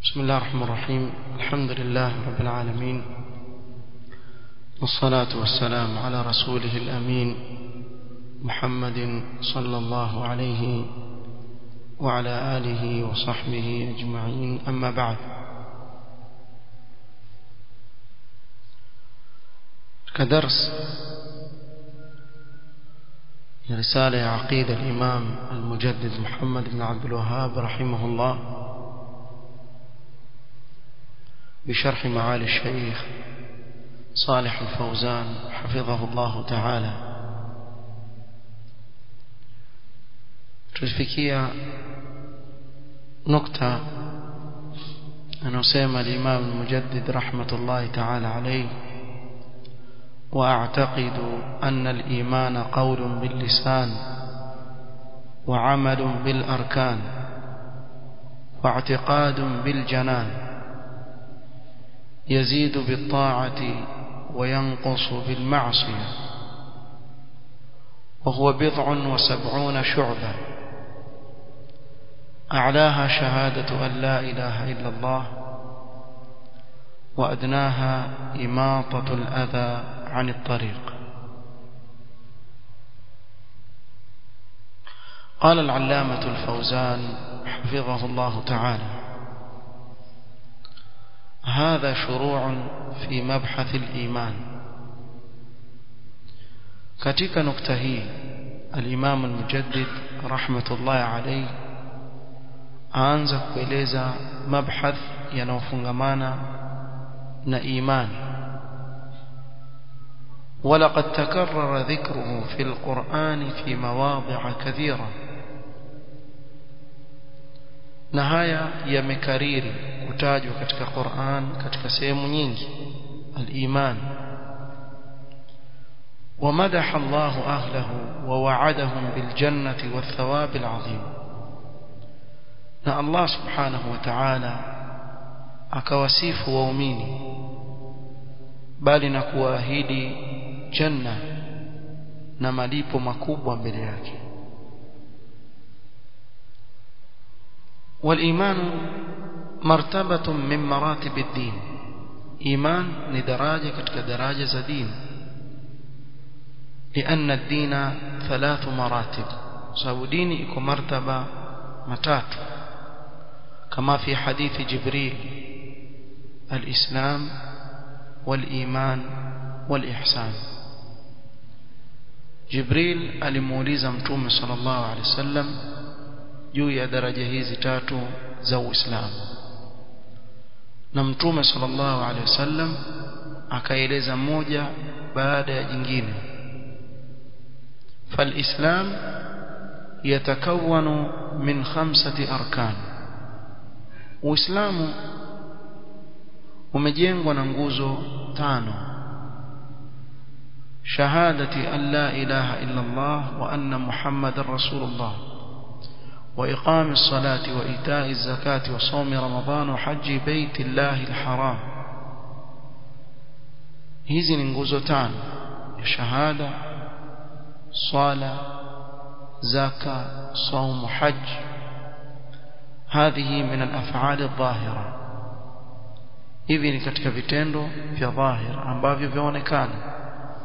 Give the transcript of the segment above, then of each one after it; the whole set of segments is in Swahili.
بسم الله الرحمن الرحيم الحمد لله رب العالمين والصلاة والسلام على رسوله الأمين محمد صلى الله عليه وعلى آله وصحبه أجمعين أما بعد كدرس رسالة عقيدة الإمام المجدد محمد بن عبد الوهاب رحمه الله بشرح معالي الشيخ صالح الفوزان حفظه الله تعالى tulifikia nukta anasema al-Imam al-Mujaddid rahmatullahi ta'ala alayhi واعتقد أن الإيمان قول باللسان وعمل بالأركان واعتقاد بالجنان يزيد بالطاعة وينقص بالمعصية وهو بضع وسبعون شعبة أعلاها شهادة أن لا إله إلا الله وأدناها إماطة الأذى عن الطريق قال العلامة الفوزان حفظه الله تعالى هذا شروع في مبحث الإيمان katika nukta hii al-Imam al-Mujaddid rahmatullahi alayhi aanza kueleza mabhath yanayofungamana na imani ولقد تكرر ذكره في القرآن في مواضع كثيرة نهاية يمكريري kutajwa katika Qur'an katika sehemu nyingi al-iman ومدح الله أهله ووعدهم بالجنة والثواب العظيم na Allah subhanahu wa ta'ala akawasifu waumini bali na kuahidi janna na malipo makubwa mbele yake والإيمان مرتبة من مراتب الدين إيمان لدراجة كتك دراجة دين لأن الدين ثلاث مراتب سبب ديني يكون مرتبة متات كما في حديث جبريل الإسلام والإيمان والإحسان جبريل alimuuliza mtume sallallahu alaihi wasallam juu ya daraja hizi tatu za Uislamu na mtume sallallahu alaihi wasallam akaeleza moja baada ya jingine فالإسلام يتكون من خمسة أركان Uislamu umejengwa na nguzo tano shahadati an la ilaha illa Allah wa anna Muhammadar Rasulullah وإقام الصلاة وإيتاء الزكاة وصوم رمضان وحج بيت الله الحرام hizi ni nguzo tano ya shahada swala zaka صوم حج هذه من الأفعال الظاهرة hivi ni katika vitendo vya dhahir ambavyo vyaonekana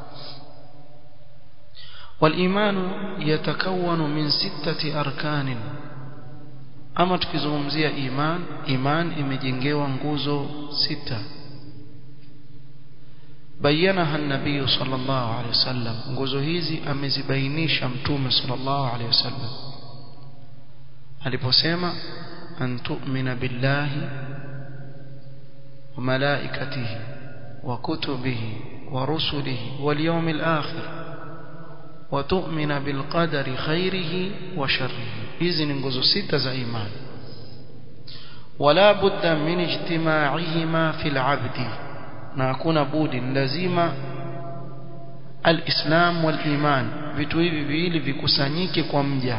والإيمان يتكون من ستة أركان ama tukizungumzia iman iman imejengewa nguzo sita bayanaha an-nabiy sallallahu alayhi wasallam nguzo hizi amezibainisha mtume sallallahu alayhi wasallam aliposema an tu'mina billahi wa malaikatihi wa kutubihi wa rusulihi wal yawmil akhir وتؤمن بالقدر خيره وشره hizi ni nguzo sita za imani wala budda min ijtima'ihima fil 'abdi na hakuna budi lazima alislam wal iman vitu hivi viwili vikusanyike kwa mja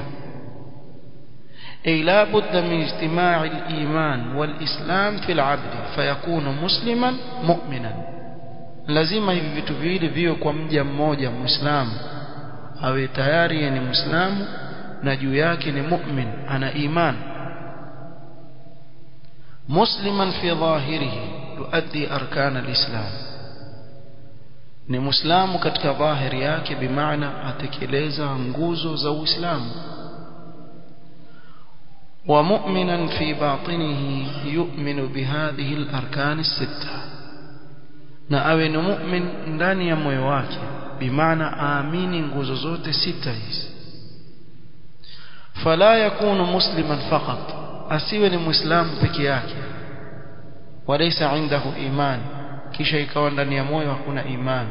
ay la budda min ijtima'i al iman wal islam fil 'abdi fayakunu musliman mu'minan lazima hivi vitu viwili viwe kwa mja mmoja muislamu awe tayari ni muislamu na juu yake ni mu'min ana iman مسلما في ظاهره يؤدي أركان الإسلام ni muislamu katika dhahiri yake bimaana atekeleza nguzo za uislamu wa mu'minan fi batinihi yu'minu bihadhihi al-arkan as-sittah na awe ni mu'min ndani ya moyo wake bimaana aamini nguzo zote sita hizi fala yakunu musliman faqat asiwe ni muislamu peke yake walaysa indahu iman kisha ikawa ndani ya moyo hakuna iman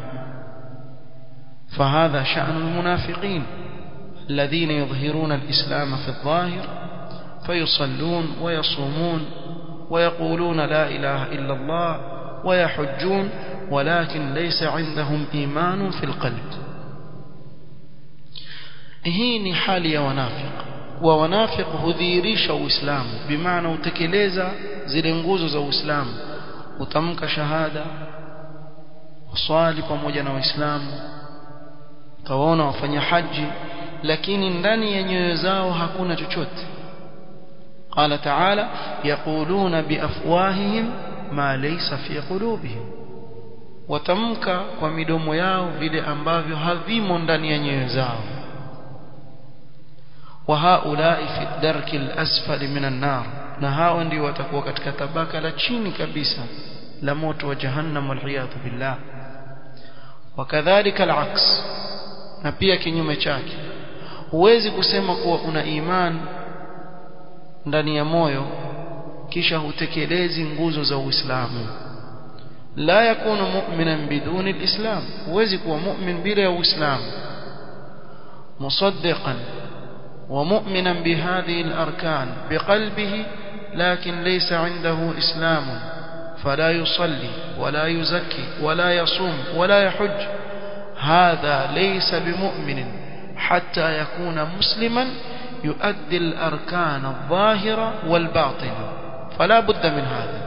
فهذا شأن المنافقين الذين يظهرون الإسلام في الظاهر فيصلون ويصومون ويقولون لا إله إلا الله ويحجون ولكن ليس عندهم إيمان في القلب hii ni hali ya wanafiq wa wanafiq hudhihirisha uislamu bimaana utekeleza zile nguzo za uislamu utamka shahada uswali pamoja na waislamu utawaona wafanya haji lakini ndani ya nyoyo zao hakuna chochote قال تعالى يقولون بأفواههم ما ليس في قلوبهم watamka kwa midomo yao vile ambavyo havimo ndani ya nyoyo zao wa haulai fi darki al-asfali minan nar na hao ndio watakuwa katika tabaka la chini kabisa la moto wa jahannam waliyadhu billah wakadhalika al-aks na pia kinyume chake huwezi kusema kuwa una iman ndani ya moyo kisha hutekelezi nguzo za Uislamu la yakunu mu'minan biduni al-islam huwezi kuwa mu'min bila ya Uislamu musaddiqan ومؤمنا بهذه الأركان بقلبه لكن ليس عنده إسلام فلا يصلي ولا يزكي ولا يصوم ولا يحج هذا ليس بمؤمن حتى يكون مسلما يؤدي الأركان الظاهرة والباطنة فلا بد من هذا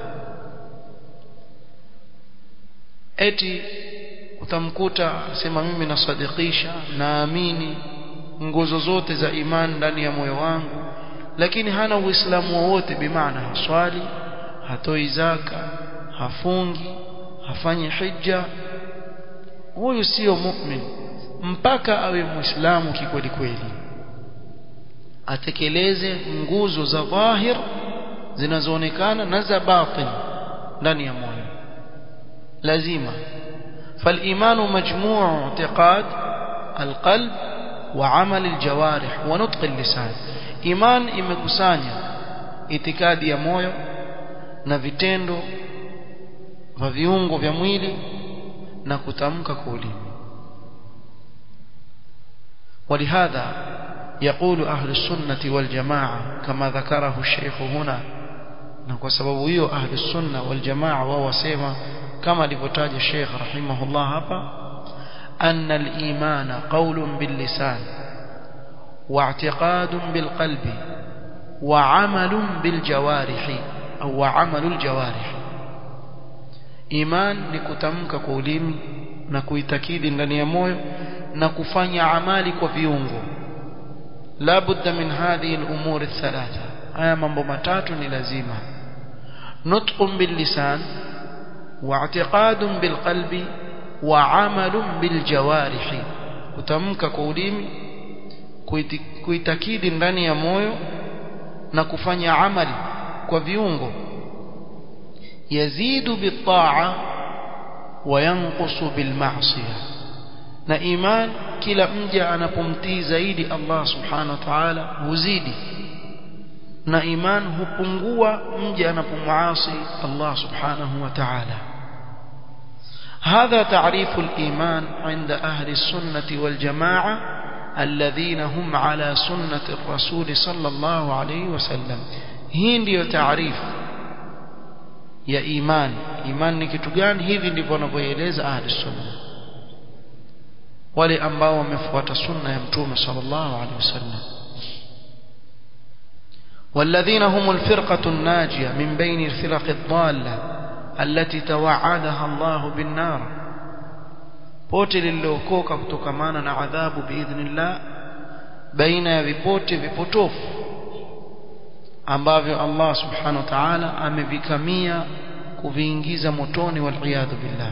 eti utamkuta sema mimi nasadikisha naamini nguzo zote za imani ndani ya moyo wangu lakini hana uislamu wowote bimaana haswali hatoi zaka hafungi hafanyi hija huyu sio mu'min mpaka awe muislamu kikweli kweli atekeleze nguzo za dhahir zinazoonekana na za batin ndani ya moyo lazima فالإيمان مجموع اعتقاد القلب وعمل الجوارح ونطق اللسان إيمان imekusanya itikadi ya moyo na vitendo vya viungo vya mwili na kutamka kwa ulimi ولهذا يقول أهل السنة والجماعة كما ذكره الشيخ هنا kwa sababu hiyo ahli sunna wal jamaa wao wasema kama alivyotaja Sheikh rahimahullah hapa anna al-iman qawlun bil lisan wa i'tiqadun bil qalbi wa 'amalun bil jawarih au wa 'amalul jawarih iman ni kutamka kwa ulimi na kuitakidi ndani ya moyo na kufanya amali kwa viungo la budda min hadhihi al-umur ath-thalatha haya mambo matatu ni lazima nutqun bil lisan واعتقاد بالقلب وعمل بالجوارح kutamka kwa ulimi kuitakidi ndani ya moyo na kufanya amali kwa viungo yazidu bitaa wa yanqusu bilma'siyah na iman kila mja anapomtii zaidi Allah subhanahu wa ta'ala huzidi na iman hupungua mja anapomuasi Allah subhanahu wa ta'ala هذا تعريف الإيمان عند أهل السنة والجماعة الذين هم على سنة الرسول صلى الله عليه وسلم hii ndiyo taarifu ya iman iman ni kitu gani hivi ndivyo wanavyoeleza ahli sunna wale ambao wamefuata sunna ya mtume sallallahu alaihi wasallam والذين هم الفرقة الناجية من بين الفرق الضالة التي توعدها الله بالنار pote lililookoka kutokamana na adhabu biidhnillah baina ya vipote vipotofu ambavyo Allah subhanahu wa ta'ala amevikamia kuviingiza motoni wal billah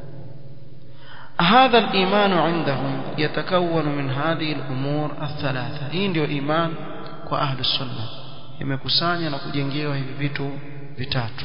هذا الإيمان عندهم يتكون من هذه الأمور الثلاثة hii ndio iman kwa ahlu sunna imekusanya na kujengewa hivi vitu vitatu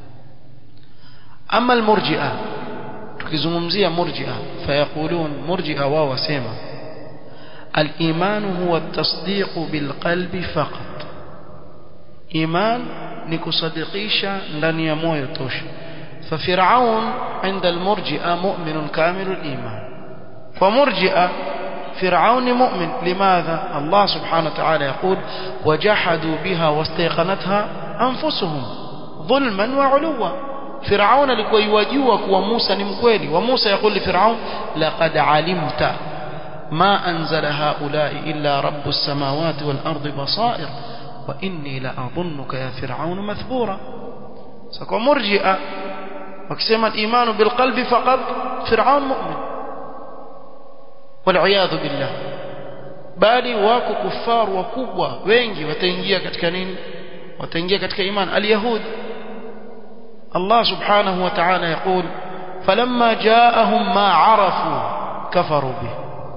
ama almurji'a tukizungumzia murji'a fayaqulun murji'a wao wasema الإيمان هو التصديق بالقلب فقط إيمان نكصدقيشا لن يموي توش ففرعون عند المرجئة مؤمن كامل الإيمان ومرجئة فرعون مؤمن لماذا الله سبحانه وتعالى يقول وجحدوا بها واستيقنتها أنفسهم ظلما وعلوا فرعون لكي يواجهك وموسى نمكويلي وموسى يقول لفرعون لقد علمت ما أنزل هؤلاء إلا رب السماوات والأرض بصائر وإني لأظنك يا فرعون مثبورا سكو مرجئة وكسما الإيمان بالقلب فقط فرعون مؤمن والعياذ بالله bali wako kufar wakubwa wengi wataingia katika nini wataingia katika iman alyahud Allah subhanahu wa ta'ala yaqul falamma ja'ahum ma 'arafu kafaru bih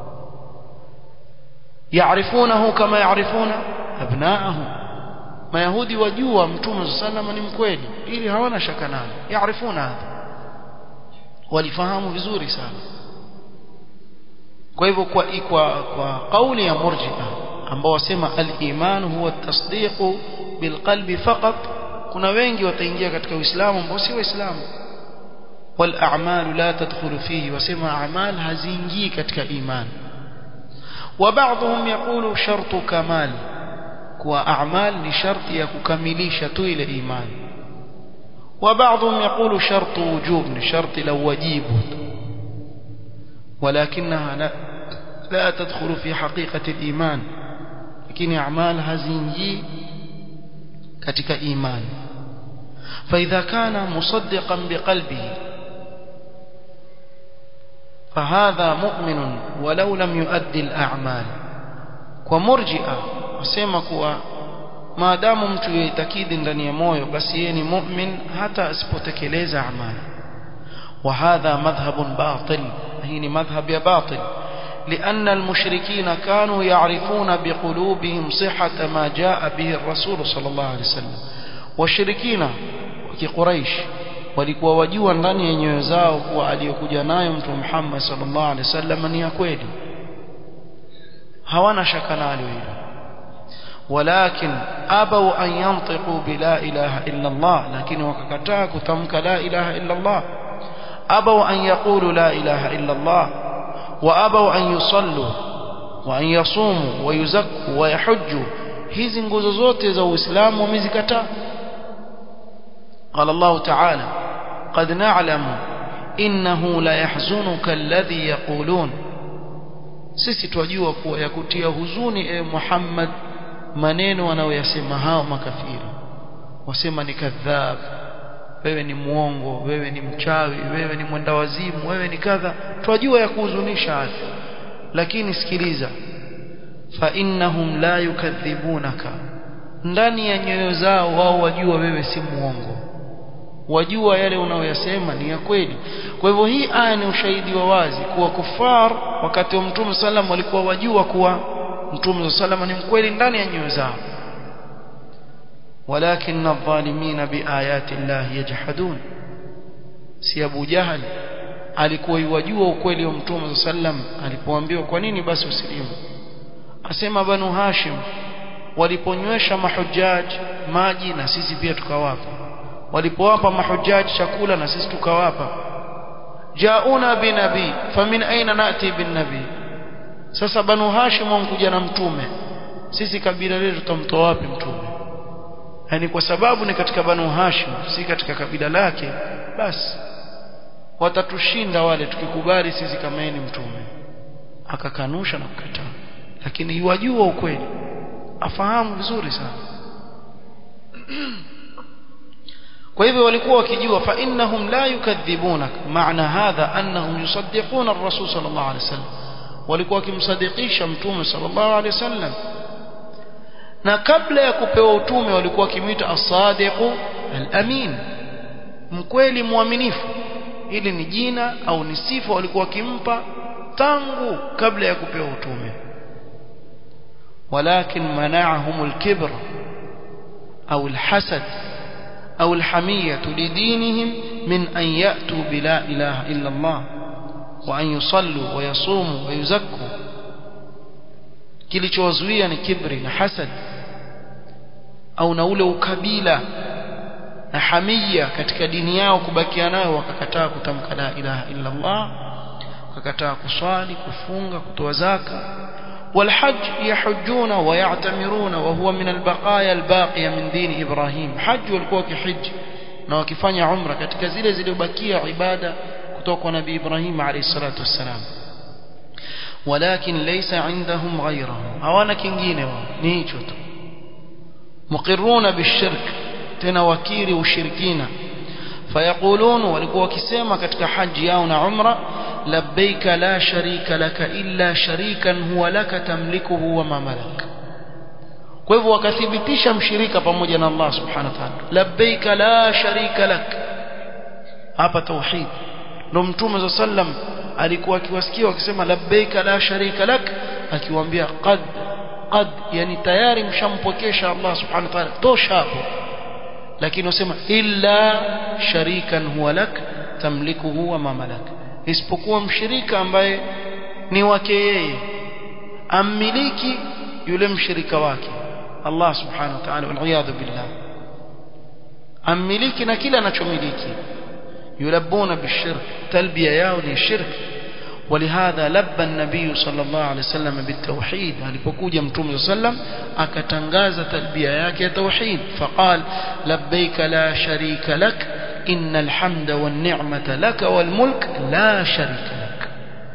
يعرفونه كما يعرفون أبناءهم ما يهودي وجوا متوم صلى الله عليه وسلم ni mkweli ili hawana shaka nayo يعرفون هذا walifahamu vizuri sana kwa hivyo kwa kwa kwa kauli ya murji'a ambao wasema al-iman huwa at-tasdiq bilqalbi faqat kuna wengi wataingia katika uislamu ambao si waislamu wal a'mal la tadkhulu fihi wasema a'mal haziingii katika imani وبعضهم يقول شرط كمال كوا أعمال لشرط يكمليش طويل إيمان وبعضهم يقول شرط وجوب لشرط لو وجيب ولكنها لا, لا تدخل في حقيقة الإيمان لكن أعمال هزينجي كتك إيمان فإذا كان مصدقا بقلبه فهذا مؤمن ولو لم يؤدي الأعمال ومرجئة wasema kuwa maadamu mtu yaitakidi ndani ya moyo basi yeye ni mu'min hata asipotekeleza amali wa hadha madhhabun batil hii ni madhhab ya batil لأن المشركين كانوا يعرفون بقلوبهم صحة ما جاء به الرسول صلى الله عليه وسلم والشركين وكقريش walikuwa wajua ndani ya nyoyo zao kuwa aliyokuja nayo mtume Muhammad sallallahu alaihi wasallam ni ya kweli hawana shaka nalo hilo walakin abau an yantiqu bila ilaha illa Allah lakini wakakataa kutamka la ilaha illa Allah abau an yaqulu la ilaha illa Allah wa abau an yusallu wa an yasumu wa yuzakku wa yahujju hizi nguzo zote za Uislamu wamezikataa قال الله تعالى قد نعلم إنه لا يحزنك الذي يقولون sisi twajua kuwa yakutia huzuni e Muhammad maneno wanayoyasema hao makafiri wasema ni kadhab wewe ni muongo wewe ni mchawi wewe ni mwenda wazimu wewe ni kadha twajua ya kuhuzunisha haya lakini sikiliza fa innahum la yukadhibunaka ndani ya nyoyo zao wao wajua wewe si muongo wajua yale unayoyasema ni ya kweli kwa hivyo hii aya ni ushahidi wa wazi kuwa kufar wakati wa mtume sallam walikuwa wajua kuwa mtume sallam ni mkweli ndani ya nyoyo zao walakin adh-dhalimin biayati Allah yajhadun si Abu Jahal alikuwa yajua ukweli wa mtume sallam alipoambiwa kwa nini basi usilimu asema banu Hashim waliponywesha mahujaji maji na sisi pia tukawapa walipowapa mahujaji chakula na sisi tukawapa jauna binabi famin aina nati bin nabi sasa banu hashim wankuja na mtume sisi kabila letu tutamtoa wapi mtume yani kwa sababu ni katika banu hashim si katika kabila lake basi watatushinda wale tukikubali sisi kama yeye ni mtume akakanusha na kukataa lakini yuwajua ukweli afahamu vizuri sana kwa hivyo walikuwa wakijua fa innahum la yukadhibunak maana hadha annahum yusaddiquna ar-rasul sallallahu alaihi wasallam walikuwa wakimsadikisha mtume sallallahu alaihi wasallam na kabla ya kupewa utume walikuwa wakimwita as-sadiqu al-amin mkweli mwaminifu hili ni jina au ni sifa walikuwa wakimpa tangu kabla ya kupewa utume ولكن منعهم الكبر أو الحسد أو الحمية لدينهم من أن يأتوا بلا إله إلا الله وأن يصلوا ويصوموا ويزكوا kilichowazuia ni kibri na hasad au na ule ukabila na hamia katika dini yao kubakia nayo wakakataa kutamka la ilaha illa Allah wakakataa kuswali kufunga kutoa zaka والحج يحجون ويعتمرون وهو من البقايا الباقية من دين إبراهيم حج walikuwa kihiji na wakifanya umra katika zile zilizobakia ibada kutoka kwa nabii Ibrahim alayhi salatu wassalam ولكن ليس عندهم غيره hawana kingine wao ni hicho tu muqirruna bishirk tena wakiri ushirikina fayaqulun walikuwa wakisema katika haji yao na umra labbaik la sharika laka illa sharikan huwa laka tamlikuhu wa ma malak kwa hivyo wakathibitisha mshirika pamoja na Allah subhanahu wa ta'ala labbaik la sharika lak hapa tauhid ndo mtume sallam alikuwa akiwasikia wakisema labbaika la sharika lak akiwaambia qad qad yani tayari mshampokesha Allah subhanahu wa ta'ala tosha hapo lakini wasema illa sharikan huwa lak tamlikuhu wa ma malak isipokuwa mshirika ambaye ni wake yeye ammiliki yule mshirika wake Allah subhanahu wa ta'ala wal billah ammiliki na kila anachomiliki يلبون بالشرك تلبية ياوني الشرك ولهذا لبى النبي صلى الله عليه وسلم بالتوحيد alipokuja mtume صلى الله عليه وسلم akatangaza talbia yake ya tauhid faqal labbaik la sharika lak innal hamda wan ni'mata lak wal mulk la sharika lak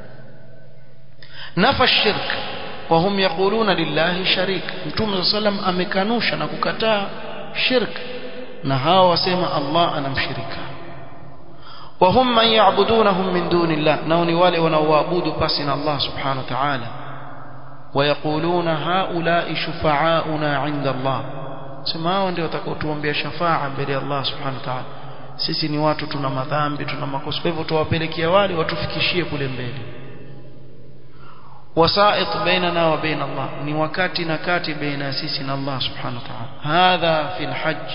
nafa shirk وهم يقولون لله شريك mtume صلى الله عليه وسلم amekanusha na kukataa shirk na hawa wasema Allah anamshirika وهم من يعبدونهم من دون الله نوني wale wanaoabudu pasi na Allah subhanahu wa ta'ala ويقولون هؤلاء شفعاؤنا عند الله sema hao ndio watakaotuombea shafaa mbele ya Allah subhanahu wa ta'ala sisi ni watu tuna madhambi tuna makosa kwa hivyo tuwapelekea wale watufikishie kule mbele wasait bainana wa baina Allah ni wakati na kati baina sisi na Allah subhanahu wa ta'ala hadha fil hajj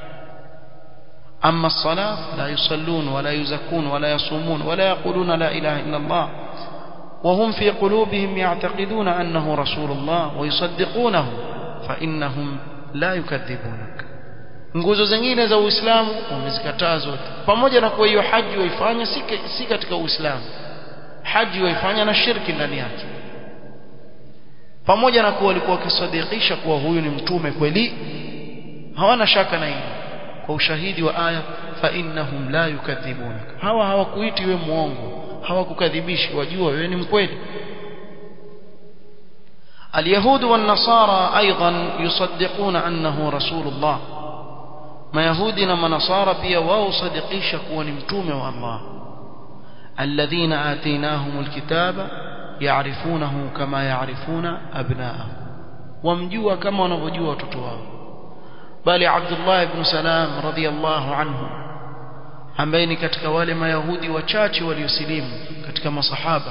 أما الصلاة لا يصلون ولا يزكون ولا يصومون ولا يقولون لا إله إلا الله وهم في قلوبهم يعتقدون أنه رسول الله ويصدقونه فإنهم لا يكذبونك nguzo zingine za Uislamu wamezikataa zote pamoja na kuwa hiyo haji waifanya si katika Uislamu haji waifanya na shirki ndani yake pamoja na kuwa walikuwa wakisadikisha kuwa huyu ni mtume kweli hawana shaka na hilo kwa ushahidi wa aya fa innahum la yukadhibunak hawa hawakuiti wewe muongo hawakukadhibishi wajua wewe ni mkweli اليهود والنصارى أيضا يصدقون أنه رسول الله ما يهودنا ما نصارى بيا واو صدقيش كون متومه والله الذين آتيناهم الكتاب يعرفونه كما يعرفون أبناءهم ومجوا كما ونفجوا وتتواه bali Abdullah ibn Salam radhiyallahu anhu ambaye ni katika wale mayahudi wachache waliosilimu katika masahaba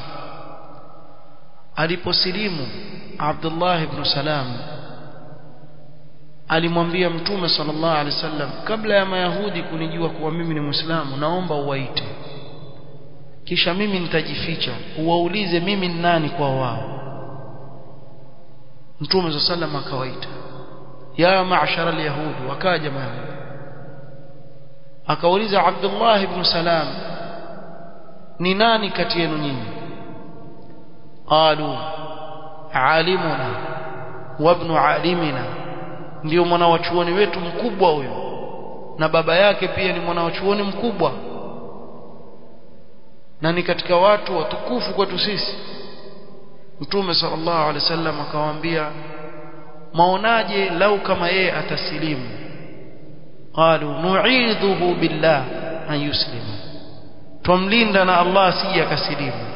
aliposilimu Abdullah ibn Salam alimwambia mtume sallallahu alaihi wasallam kabla ya mayahudi kunijua kuwa mimi ni muislamu naomba uwaite kisha mimi nitajificha uwaulize mimi ni nani kwa wao mtume sallallahu alaihi wasallam akawaita ya ma'shara al-yahud wakaja mayahudi akauliza Abdullah ibn Salam ni nani kati yenu nyinyi qalu alimuna wa ibn alimina ndio mwana wa chuoni wetu mkubwa huyo na baba yake pia ni mwana wa chuoni mkubwa na ni katika watu watukufu kwetu sisi Mtume sallallahu alaihi wasallam akawaambia maonaje lau kama yeye atasilimu qalu nu'idhuhu billah an yuslima tumlinda na Allah asije akasilimu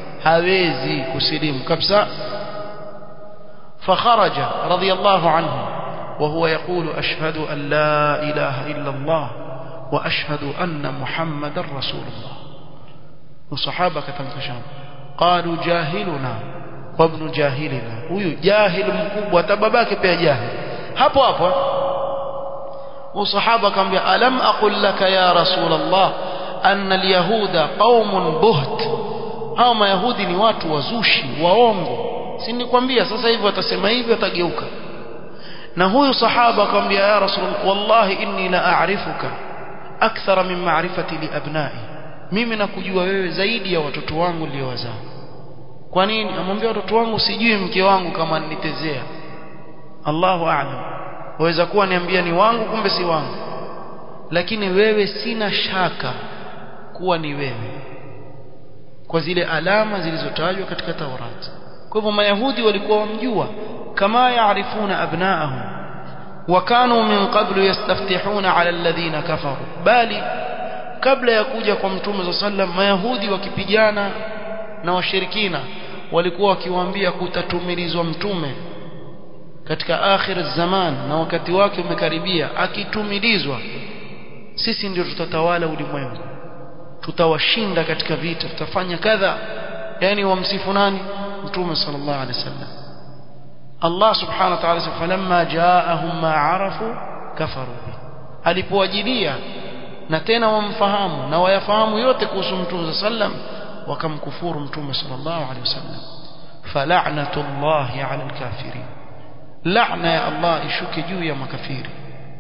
hawezi kusilimu kabisa fakharaja radiyallahu anhu وهو يقول أشهد أن لا إله إلا الله وأشهد أن محمد رسول الله وصحابة كتمكشان قالوا جاهلنا وابن جاهلنا huyu jahil mkubwa tababake pia jahil hapo hapo usahaba akamwambia alam aqul laka ya rasul allah anna alyahuda qaumun buht hao mayahudi ni watu wazushi waongo si nikwambia sasa hivi watasema hivi watageuka na huyu sahaba akamwambia ya rasul wallahi inni la a'rifuka akthara min ma'rifati li abna'i mimi nakujua wewe zaidi ya watoto wangu niliowazaa kwa nini amwambia watoto wangu sijui mke wangu kama nitezea Allahu a'lam waweza kuwa niambia ni wangu kumbe si wangu lakini wewe sina shaka kuwa ni wewe kwa zile alama zilizotajwa katika Taurati kwa hivyo mayahudi walikuwa wamjua kama yaarifuna abnaahum وكانوا من قبل يستفتحون على الذين كفروا bali kabla ya kuja kwa mtume صلى الله عليه وسلم mayahudi wakipigana na washirikina walikuwa wakiwaambia kutatumilizwa mtume katika akhir zaman na wakati wake umekaribia akitumilizwa sisi ndio tutatawala ulimwengu tutawashinda katika vita tutafanya kadha yani wamsifu nani mtume sallallahu alaihi wasallam Allah subhanahu wa ta'ala falamma ja'ahum ma arafu kafaru bi alipowajilia na tena wamfahamu na wayafahamu yote kuhusu mtume sallam wakamkufuru mtume sallallahu alaihi wasallam fala'natullahi 'ala al-kafirin la'na ya Allah ishuke juu ya makafiri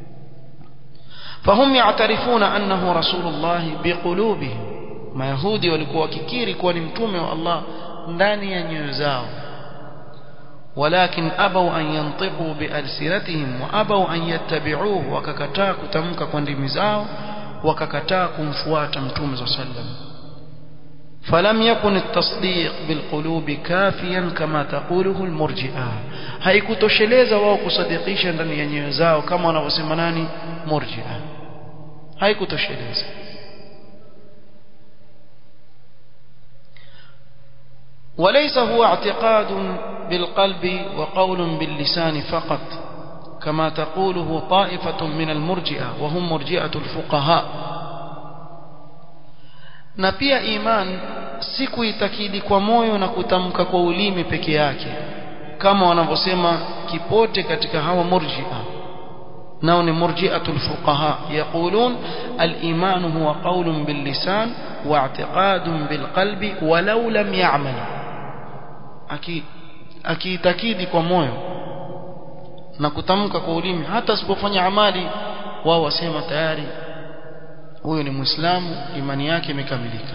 فهم يعترفون أنه رسول الله بقلوبهم ما يهودي walikuwa wakikiri kuwa ni mtume wa Allah ndani ya nyoyo zao ولكن أبوا أن ينطقوا بألسنتهم وأبوا أن يتبعوه وككتا كتمك كندم زاو وككتا كمفوات متوم صلى الله عليه وسلم فلم يكن التصديق بالقلوب كافيا كما تقوله المرجئة haikutosheleza wao kusadikisha ndani ya nyoyo zao kama wanavyosema nani murji'a haikutosheleza وليس هو اعتقاد بالقلب وقول باللسان فقط كما تقوله طائفة من المرجئة وهم مرجئة الفقهاء na pia iman si kuitakidi kwa moyo na kutamka kwa ulimi peke yake kama wanavyosema kipote katika hawa murji'a nao ni murji'atul fuqaha yaqulun al-iman huwa qawlun bil lisan wa i'tiqadun bil qalbi walau lam ya'mal akiitakidi kwa moyo na kutamka kwa ulimi hata asipofanya amali wao wasema tayari huyo ni muislamu imani yake imekamilika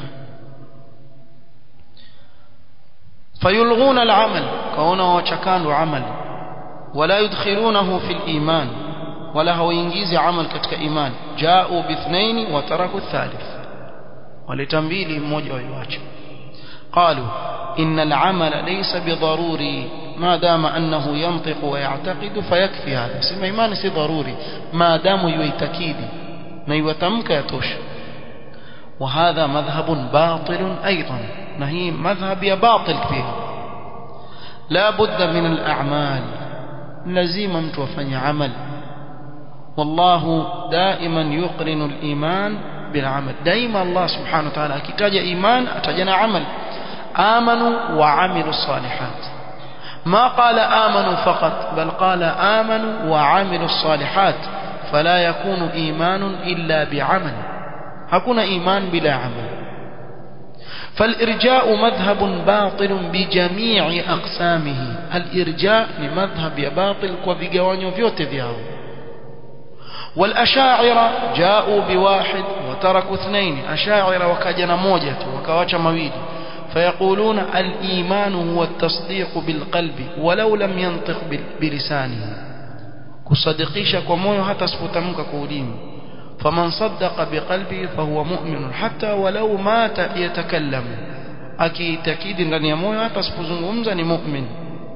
fayulghuna al-amal kaona wachakando amali wala yudkhilunahu fil iman wala hawaingizi amal katika iman jao bithnaini wa taraku thalith waleta mbili mmoja waiacha قالوا إن العمل ليس بضروري ما دام أنه ينطق ويعتقد فيكفي هذا سمع إيمان سي ضروري ما دام يتكيد ما يتمك يتوش وهذا مذهب باطل أيضا نهي مذهب يا باطل فيه لا بد من الأعمال لزيما متوفن عمل والله دائما يقرن الإيمان بالعمل دائما الله سبحانه وتعالى كتاج إيمان أتجنا عمل آمنوا وعملوا الصالحات ما قال آمنوا فقط بل قال آمنوا وعملوا الصالحات فلا يكون إيمان إلا بعمل هكون إيمان بلا عمل فالإرجاء مذهب باطل بجميع أقسامه الإرجاء لمذهب باطل وفيقوانيو فيوت فيهو والأشاعرة جاءوا بواحد وتركوا اثنين أشاعرة وكجنا موجة وكواش مويد فيقولون الإيمان هو التصديق بالقلب ولو لم ينطق بلسانه كصدقيش كمويو حتى سفتمك كودين فمن صدق بقلبه فهو مؤمن حتى ولو مات يتكلم أكيد ndani ya moyo hata asipozungumza ni mu'min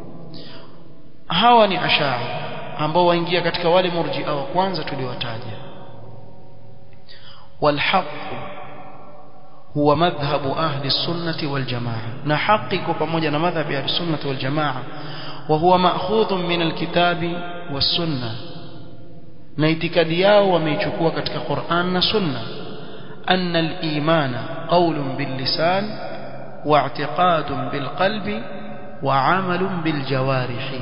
hawa ni ashari ambao waingia katika wale murji'a wa kwanza tuliwataja walhaq huwa madhhabu ahli sunnati wal jamaa na haki iko pamoja na madhhabi ahli sunnati wal jamaa wa huwa ma'khudhun min alkitabi was sunnah na itikadi yao wameichukua katika Qur'an na Sunna anna al-imana qawlun bil-lisan wa i'tiqadun bil-qalbi wa 'amalun bil-jawarihi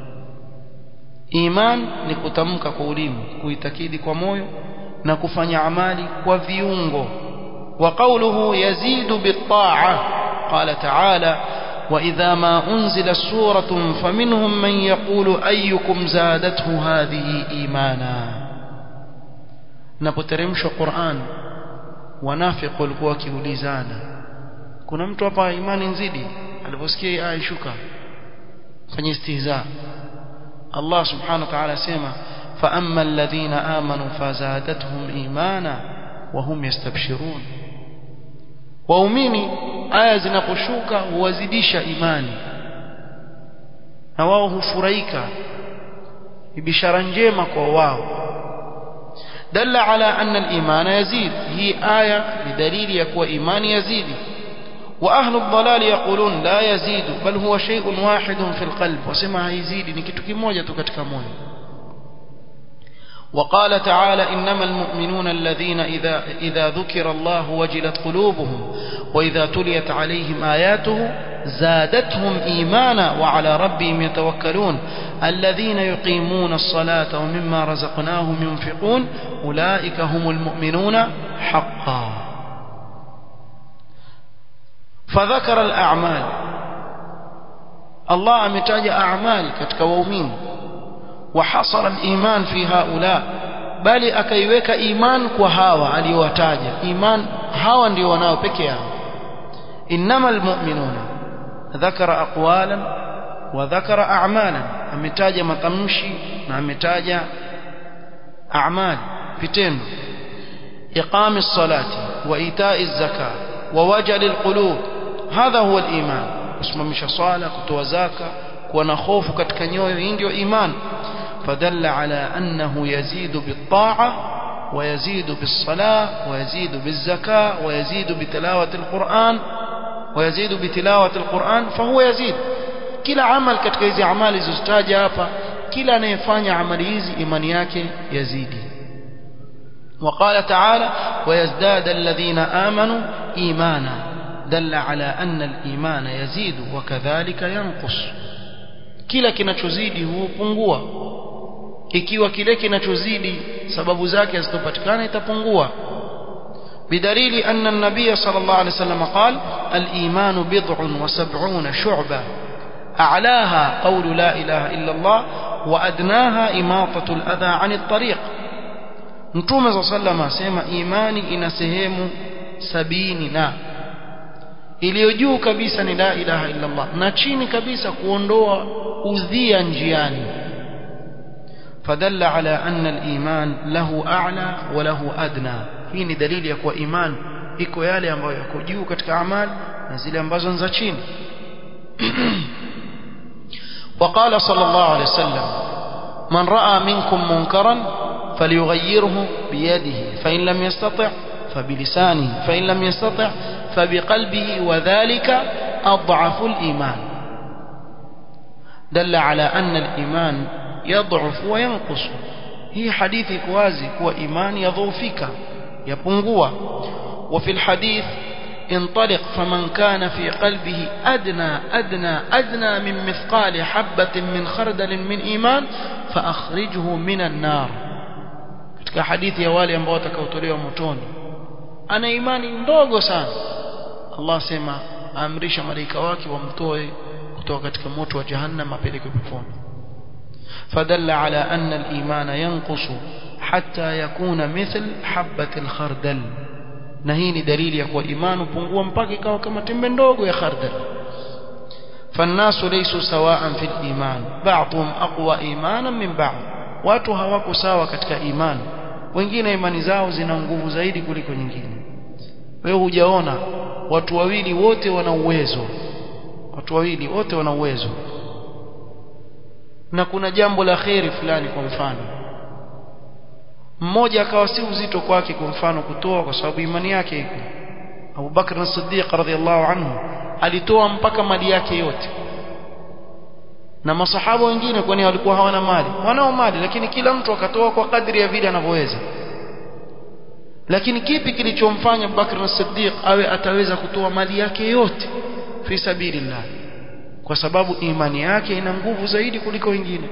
iman ni kutamka kwa ulimi kuitakidi kwa moyo na kufanya amali kwa viungo wa qawluhu yazidu bit-ta'a qala ta'ala وإذا ما أنزل سورة فمنهم من يقول أيكم زادته هذه إيمانا napoteremshwa Qur'an wanafiq walikuwa wakiulizana kuna mtu hapa imani nzidi aliposikia aya ishuka fanya istihza Allah subhanahu wa ta'ala asema fa amma alladhina amanu fazadatuhum imana wa hum yastabshirun waumini aya zinaposhuka huwazidisha imani na wao hufurahika bishara njema kwa wao dalla ala anna al-iman yazid hii aya ni dalili ya kuwa imani yazidi wa ahlu ad-dalal yaqulun la yazidu bal huwa shay'un wahidun fi al-qalb wasema haizidi ni kitu kimoja tu katika moyo وقال تعالى إنما المؤمنون الذين إذا, إذا ذكر الله وجلت قلوبهم وإذا تليت عليهم آياته زادتهم إيمانا وعلى ربهم يتوكلون الذين يقيمون الصلاة ومما رزقناهم ينفقون أولئك هم المؤمنون حقا فذكر الأعمال الله أمتاج أعمال كتكوومين وحصر الإيمان في هؤلاء bali akaiweka iman kwa hawa aliyowataja iman hawa ndio wanao peke yao innamal mu'minuna dhakara aqwalan wa dhakara a'malan ametaja matamshi na ametaja a'mal vitendo iqami salati wa ita'i zaka wa wajali alqulub hadha huwa aliman kusimamisha swala kutoa zaka kuwa na hofu katika nyoyo hii ndio iman فدل على أنه يزيد بالطاعة ويزيد بالصلاة ويزيد بالزكاة ويزيد بتلاوة القرآن ويزيد بتلاوة القرآن فهو يزيد كلا عمل katika hizi amali zilizotaja hapa kila anayefanya amali hizi imani yake yazidi وقال تعالى ويزداد الذين آمنوا إيمانا دل على أن الإيمان يزيد وكذلك ينقص kila kinachozidi hupungua ikiwa kile kinachozidi sababu zake hazitopatikana itapungua بدليل أن النبي صلى الله عليه وسلم قال الإيمان بضع وسبعون شعبة أعلاها قول لا إله إلا الله وأدناها إماطة الأذى عن الطريق نتوم صلى الله عليه وسلم سيما إيماني إن سهيم سبيني نا iliyojuu kabisa ni la ilaha illa Allah na chini kabisa kuondoa udhia njiani fadalla ala anna al-iman lahu a'la wa lahu adna hii ni dalili ya kuwa iman iko yale ambayo yako juu katika amali na zile ambazo ni za chini وقال صلى الله عليه وسلم من رأى منكم منكرا فليغيره بيده فإن لم يستطع فبلسانه فإن لم يستطع فبقلبه وذلك أضعف الإيمان دل على أن الإيمان يضعف وينقص هي حديث كوازي هو إيمان يضعفك يبنغوا وفي الحديث انطلق فمن كان في قلبه أدنى أدنى أدنى من مثقال حبة من خردل من إيمان فأخرجه من النار katika hadithi ya wale ambao watakaotolewa motoni ana imani ndogo sana Allah sema amrisha malaika wake wamtoe kutoka katika moto wa jahannam apeleke peponi fadalla ala anna al-iman yanqusu hatta yakuna mithl habat al-khardal na hii ni dalili ya kuwa imani upungua mpaka ikawa kama tembe ndogo ya khardal فالناس ليسوا سواء في الإيمان بعضهم أقوى إيمانا من بعض watu hawako sawa katika imani wengine imani zao zina nguvu zaidi kuliko nyingine wewe hujaona watu wawili wote wana uwezo watu wawili wote wana uwezo na kuna jambo la kheri fulani kwa mfano mmoja akawa si uzito kwake kwa mfano kutoa kwa sababu imani yake iko Abu Bakr as-Siddiq radhiyallahu anhu alitoa mpaka mali yake yote na masahaba wengine kwani walikuwa hawana mali wanao mali lakini kila mtu akatoa kwa kadri ya vile anavyoweza lakini kipi kilichomfanya Abubakar as-Siddiq awe ataweza kutoa mali yake yote fi sabilillah kwa sababu imani yake ina nguvu zaidi kuliko wengine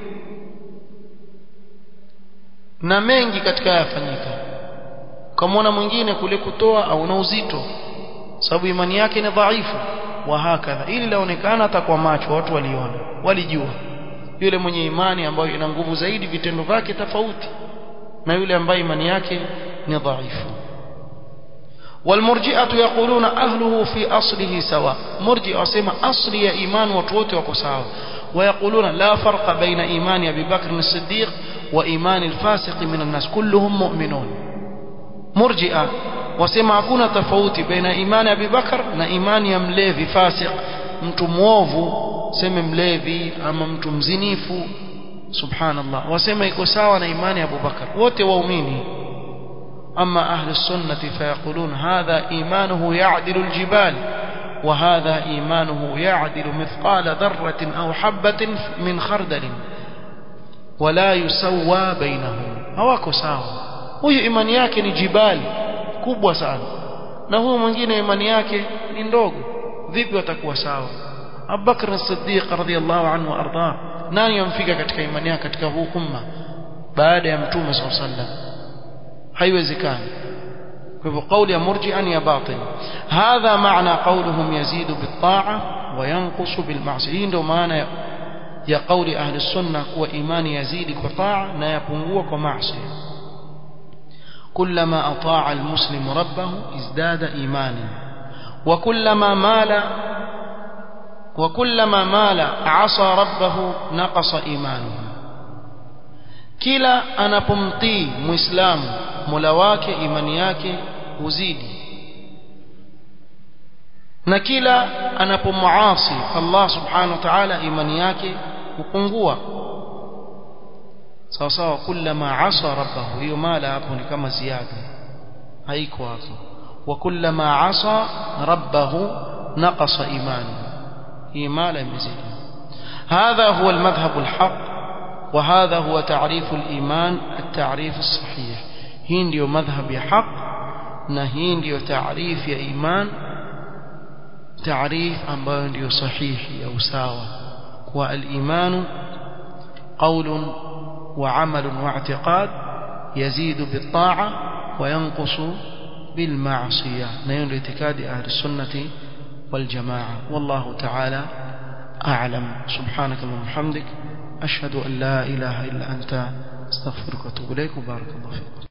na mengi katika yafanyika ukamwona mwingine kule kutoa au na uzito sababu imani yake ni dhaifu wa hakadha ili laonekana hata kwa macho watu waliona walijua yule mwenye imani ambayo ina nguvu zaidi vitendo vyake tofauti na yule ambaye imani yake ni dhaifu والمرجئه يقولون اهله في اصله سواء مرجئه wasema asli ya iman watu wote wako sawa ويقولون لا فرق بين ايمان ابي بكر الصديق وايمان الفاسق من الناس كلهم مؤمنون مرجئه wasema hakuna tofauti baina imani ya Abubakar na imani ya mlevi fasik mtu muovu seme mlevi ama mtu mzinifu subhanallah wasema iko sawa na imani ya Abubakar wote waumini ama ahli sunnati fayaqulun hadha imanuhu ya'dilu aljibal وهذا إيمانه يعدل مثقال ذرة أو حبة من خردل ولا يسوى بينهم هواكو ساوى huyu imani yake ni jibali kubwa sana na huyu mwingine imani yake ni ndogo vipi watakuwa sawa Abubakar as-Siddiq radhiyallahu anhu arda nani yamfika katika imani yake katika huu umma baada ya mtume sallallahu alaihi wasallam haiwezekani kwa hivyo kauli ya murji'an ya batil hadha maana qawluhum yazidu bit-ta'a wa yanqusu bil-ma'siyah hii ndio maana ya kauli ahli sunna kuwa imani yazidi kwa taa na yapungua kwa maasi كلما أطاع المسلم ربه ازداد إيمانا وكلما مال وكلما مال عصى ربه نقص إيمانه kila anapomtii muislamu mola wake imani yake huzidi na kila anapomuasi Allah subhanahu wa ta'ala imani yake hupungua sawa sawa kullama asa rabbahu hiyo mala hapo ni kama ziada haiko hapo wa kullama asa rabbahu naqasa imani hii mala imezidi هذا هو المذهب الحق وهذا هو تعريف الإيمان التعريف الصحيح hii ndio madhhab ya haq na hii ndio taarif ya iman taarif ambayo ndio sahihi au sawa kwa al-imanu qawlun wa amalun wa i'tiqad yazidu bit-ta'a wa yanqusu bil-ma'siyah na hiyo ndio itikadi ahli sunnati wal jamaa wallahu ta'ala a'lam subhanakallahumma hamdik ashhadu an la ilaha illa anta astaghfiruka wa atubu ilaik wa barakallahu fik